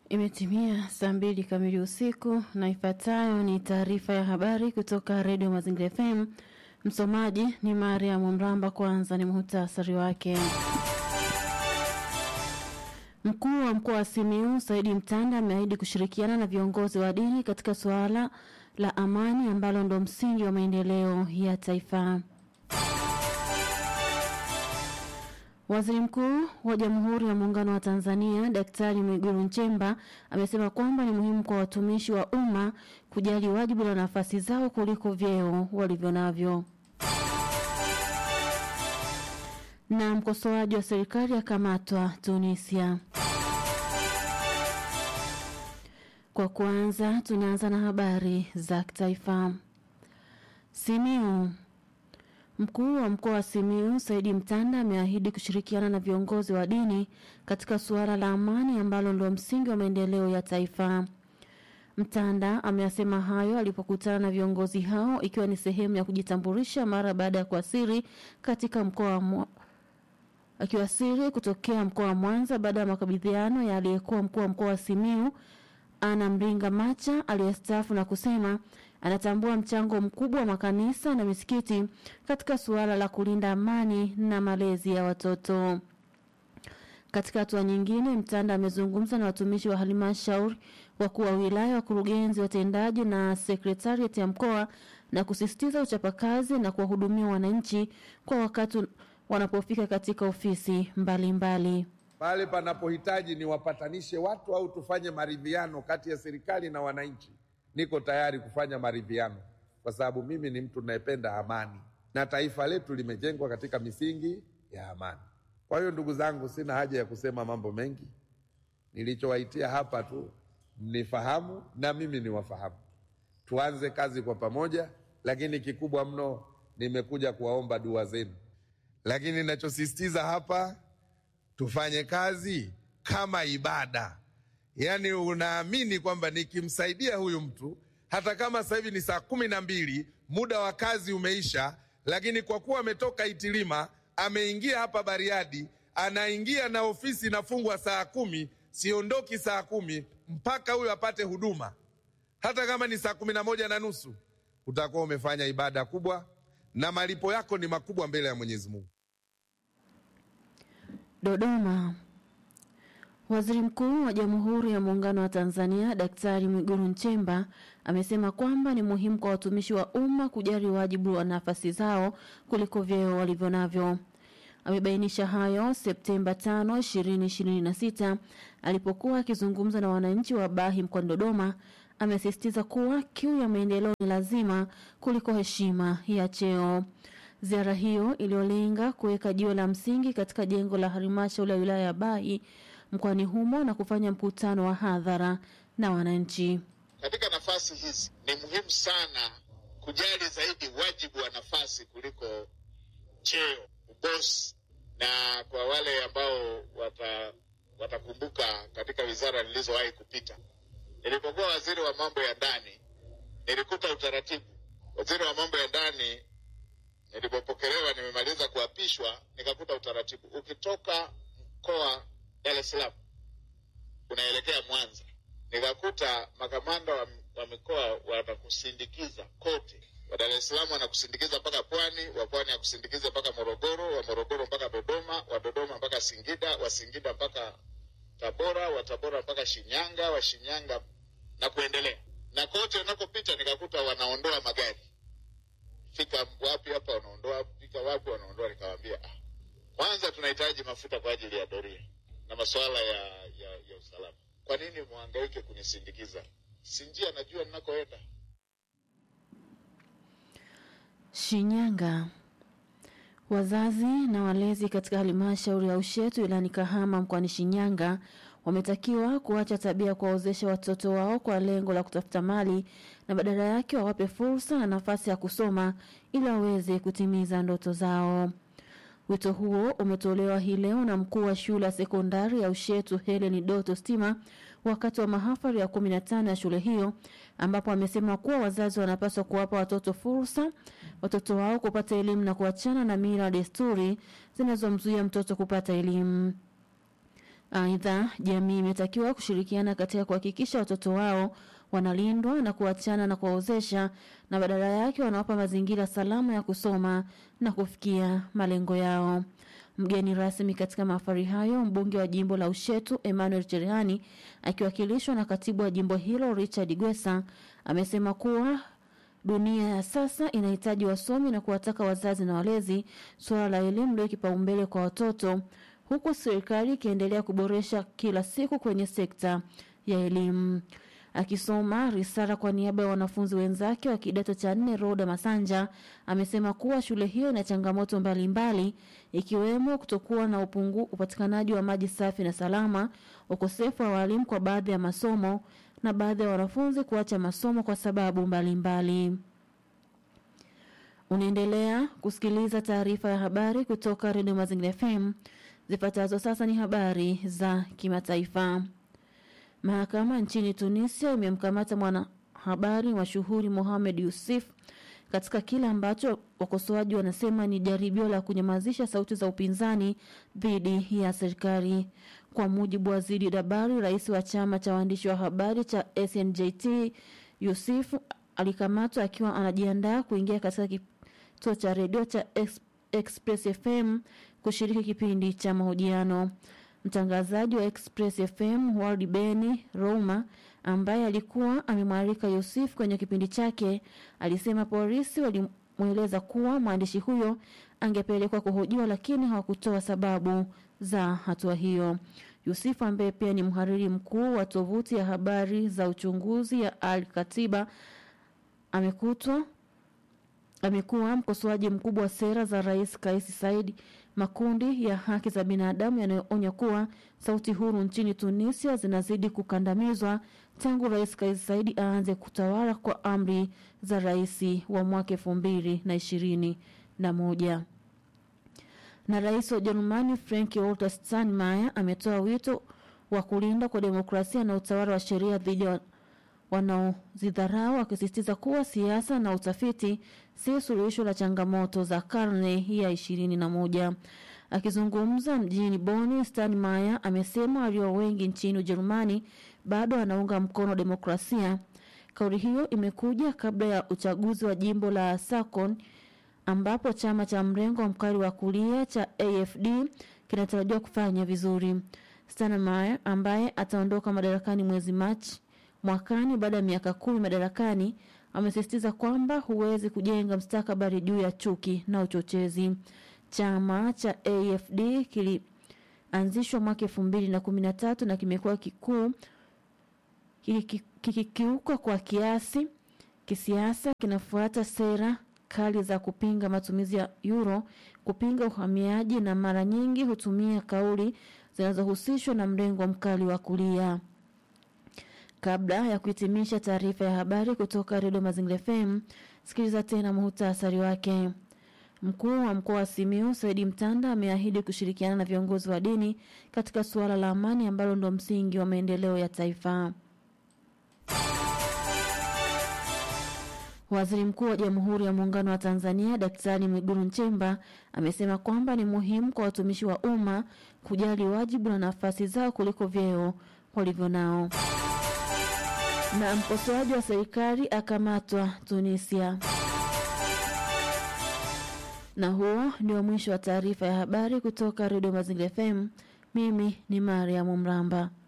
Imetimia saa mbili kamili usiku na ifuatayo ni taarifa ya habari kutoka Redio Mazingira FM. Msomaji ni Mariam Mramba. Kwanza ni muhtasari wake. Mkuu wa mkoa wa Simiyu Saidi Mtanda ameahidi kushirikiana na viongozi wa dini katika suala la amani ambalo ndo msingi wa maendeleo ya taifa. Waziri Mkuu wa Jamhuri ya Muungano wa Tanzania Daktari Mwigulu Nchemba amesema kwamba ni muhimu kwa watumishi wa umma kujali wajibu na nafasi zao kuliko vyeo walivyo navyo. Na mkosoaji wa serikali akamatwa Tunisia. Kwa kwanza tunaanza na habari za kitaifa. Simiu Mkuu wa mkoa wa Simiyu Saidi Mtanda ameahidi kushirikiana na viongozi wa dini katika suala la amani ambalo ndio msingi wa maendeleo ya taifa. Mtanda ameyasema hayo alipokutana na viongozi hao ikiwa ni sehemu ya kujitambulisha mara baada ya kuasiri katika mkoa wa akiwasiri kutokea mkoa wa Mwanza baada ya makabidhiano ya aliyekuwa mkuu wa mkoa wa Simiyu Ana Mringa Macha aliyestaafu na kusema anatambua mchango mkubwa wa makanisa na misikiti katika suala la kulinda amani na malezi ya watoto. Katika hatua nyingine, Mtanda amezungumza na watumishi wa halmashauri, wakuu wa wilaya, wakurugenzi watendaji na sekretariat ya mkoa na kusisitiza uchapakazi na kuwahudumia wananchi kwa wakati wanapofika katika ofisi mbalimbali. Pale panapohitaji ni wapatanishe watu au tufanye maridhiano kati ya serikali na wananchi, niko tayari kufanya maridhiano, kwa sababu mimi ni mtu ninayependa amani na taifa letu limejengwa katika misingi ya amani. Kwa hiyo ndugu zangu, sina haja ya kusema mambo mengi. Nilichowaitia hapa tu mnifahamu na mimi niwafahamu, tuanze kazi kwa pamoja, lakini kikubwa mno nimekuja kuwaomba dua zenu, lakini ninachosisitiza hapa tufanye kazi kama ibada, yaani unaamini kwamba nikimsaidia huyu mtu hata kama sasa hivi ni saa kumi na mbili muda wa kazi umeisha, lakini kwa kuwa ametoka Itilima ameingia hapa Bariadi, anaingia na ofisi inafungwa saa kumi, siondoki saa kumi mpaka huyu apate huduma, hata kama ni saa kumi na moja na nusu, utakuwa umefanya ibada kubwa na malipo yako ni makubwa mbele ya Mwenyezi Mungu. Dodoma. Waziri Mkuu wa Jamhuri ya Muungano wa Tanzania Daktari Mwigulu Nchemba amesema kwamba ni muhimu kwa watumishi wa umma kujali wajibu wa nafasi zao kuliko vyeo walivyo navyo. Amebainisha hayo Septemba 5, 2026 alipokuwa akizungumza na wananchi wa Bahi mkoani Dodoma. Amesisitiza kuwa kiu ya maendeleo ni lazima kuliko heshima ya cheo. Ziara hiyo iliyolenga kuweka jiwe la msingi katika jengo la halmashauri ya wilaya ya Bahi mkoani humo na kufanya mkutano wa hadhara na wananchi. Katika nafasi hizi ni muhimu sana kujali zaidi wajibu wa nafasi kuliko cheo, ubosi. Na kwa wale ambao wata watakumbuka katika wizara nilizowahi kupita, nilipokuwa waziri wa mambo ya ndani nilikuta utaratibu. Waziri wa mambo ya ndani nilipopokelewa, nimemaliza kuapishwa, nikakuta utaratibu, ukitoka mkoa Dar es Salaam unaelekea Mwanza, nikakuta makamanda wa, wa mikoa wanakusindikiza kote. Wa Dar es Salaam wanakusindikiza mpaka Pwani, wa Pwani akusindikiza mpaka Morogoro, wa Morogoro mpaka Dodoma, wa Dodoma mpaka Singida, wa Singida mpaka Tabora, wa Tabora mpaka Shinyanga, wa Shinyanga na kuendelea. Na kote unakopita nikakuta wanaondoa magari, fika wapi hapa wanaondoa, fika wapi wanaondoa. Nikamwambia ah, kwanza tunahitaji mafuta kwa ajili ya doria na masuala ya, ya, ya usalama. Kwa nini mwangaike kunisindikiza? Si njia najua ninakoenda. Shinyanga. Wazazi na walezi katika halmashauri ya Ushetu wilayani Kahama mkoani Shinyanga wametakiwa kuacha tabia ya kuwaozesha watoto wao kwa lengo la kutafuta mali na badala yake wawape fursa na nafasi ya kusoma ili waweze kutimiza ndoto zao. Wito huo umetolewa hii leo na mkuu wa shule ya sekondari ya Ushetu Helen Doto Stima wakati wa mahafali ya 15 ya shule hiyo ambapo amesema kuwa wazazi wanapaswa kuwapa watoto fursa watoto wao kupata elimu na kuachana na mila desturi zinazomzuia mtoto kupata elimu. Aidha, jamii imetakiwa kushirikiana katika kuhakikisha watoto wao wanalindwa na kuachana na kuwaozesha na badala yake wanawapa mazingira salama ya kusoma na kufikia malengo yao. Mgeni rasmi katika mahafali hayo, mbunge wa jimbo la Ushetu Emmanuel Cherehani akiwakilishwa na katibu wa jimbo hilo Richard Gwesa amesema kuwa dunia ya sasa inahitaji wasomi na kuwataka wazazi na walezi suala la elimu ndio kipaumbele kwa watoto, huku serikali ikiendelea kuboresha kila siku kwenye sekta ya elimu. Akisoma risala kwa niaba ya wanafunzi wenzake wa kidato cha nne, Roda Masanja amesema kuwa shule hiyo ina changamoto mbalimbali ikiwemo kutokuwa na upungu, upatikanaji wa maji safi na salama, ukosefu wa walimu kwa baadhi ya masomo na baadhi ya wanafunzi kuacha masomo kwa sababu mbalimbali mbali. Unaendelea kusikiliza taarifa ya habari kutoka Redio Mazingira FM. Zifuatazo sasa ni habari za kimataifa. Mahakama nchini Tunisia imemkamata mwanahabari mashuhuri Mohamed Yusuf katika kile ambacho wakosoaji wanasema ni jaribio la kunyamazisha sauti za upinzani dhidi ya serikali. Kwa mujibu wa Zidi Dabari, rais wa chama cha waandishi wa habari cha SNJT, Yusuf alikamatwa akiwa anajiandaa kuingia katika kituo cha redio cha Express FM kushiriki kipindi cha mahojiano. Mtangazaji wa Express FM World Beni Roma ambaye alikuwa amemwalika Yusuf kwenye kipindi chake alisema polisi walimweleza kuwa mwandishi huyo angepelekwa kuhojiwa, lakini hawakutoa sababu za hatua hiyo. Yusuf ambaye pia ni mhariri mkuu wa tovuti ya habari za uchunguzi ya Al Katiba amekutwa amekuwa mkosoaji mkubwa wa sera za Rais Kais Saied. Makundi ya haki za binadamu yanayoonya kuwa sauti huru nchini Tunisia zinazidi kukandamizwa tangu Rais Kais Saied aanze kutawala kwa amri za rais wa mwaka elfu mbili na ishirini na moja. Na rais wa Ujerumani Frank Walter Steinmeier ametoa wito wa kulinda kwa demokrasia na utawala wa sheria dhidi ya wanaozidharau akisisitiza kuwa siasa na utafiti si suluhisho la changamoto za karne ya ishirini na moja. Akizungumza mjini Boni, Steinmeier amesema walio wengi nchini Ujerumani bado wanaunga mkono demokrasia. Kauli hiyo imekuja kabla ya uchaguzi wa jimbo la Sakon ambapo chama cha mrengo mkali wa kulia cha AFD kinatarajiwa kufanya vizuri. Steinmeier ambaye ataondoka madarakani mwezi Machi mwakani baada ya miaka kumi madarakani amesisitiza kwamba huwezi kujenga mstakabali juu ya chuki na uchochezi. Chama cha AFD kilianzishwa mwaka elfu mbili na kumi na tatu na kimekuwa kikuu kikikiuka kwa kiasi kisiasa, kinafuata sera kali za kupinga matumizi ya euro, kupinga uhamiaji na mara nyingi hutumia kauli zinazohusishwa na mrengo mkali wa kulia. Kabla ya kuhitimisha taarifa ya habari kutoka Redio Mazingira FM, sikiliza tena muhtasari wake. Mkuu wa mkoa wa Simiyu Saidi Mtanda ameahidi kushirikiana na viongozi wa dini katika suala la amani ambalo ndo msingi wa maendeleo ya taifa. Waziri Mkuu wa Jamhuri ya Muungano wa Tanzania Daktari Mwigulu Nchemba amesema kwamba ni muhimu kwa watumishi wa umma kujali wajibu na nafasi zao kuliko vyeo walivyo nao. Na mkosoaji wa serikali akamatwa Tunisia. Na huo ndio mwisho wa taarifa ya habari kutoka Redio Mazingira FM. Mimi ni Mariam Mramba.